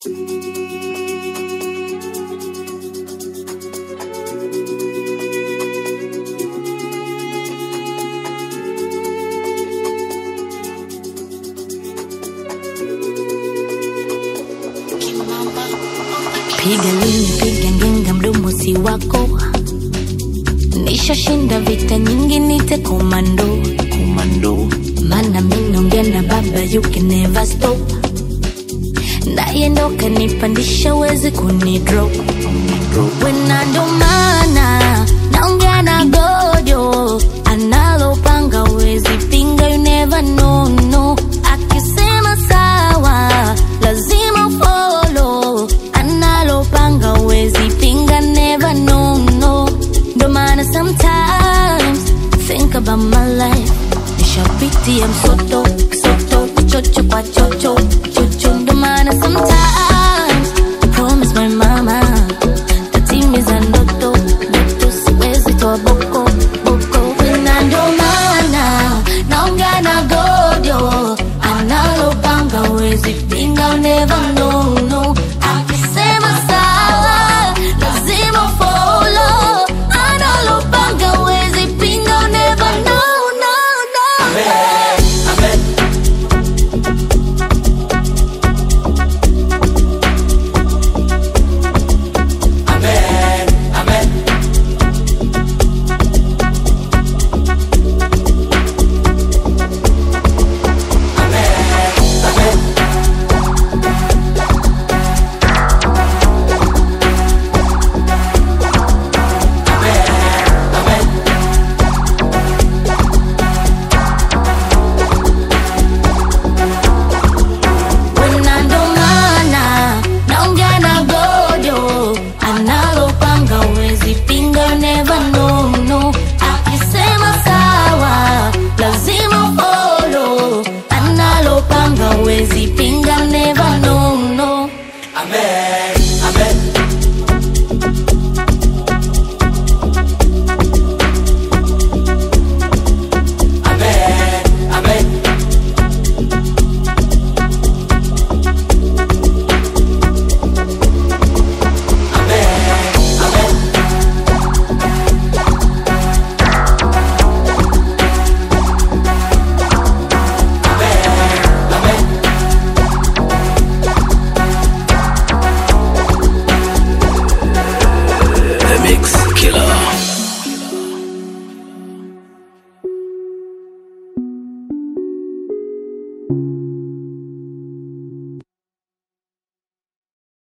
piga lini piga ngenga mdomo si wako nishashinda vita nyingi nite komando komando mana minongea na baba you can never stop naye ndo kanipandisha wezi kunidrop wena ndo maana naongea na gojo analopanga wezi pinga you never know no akisema sawa lazima follow analopanga wezi pinga never know no ndo maana sometimes think about my life nishapitia msoto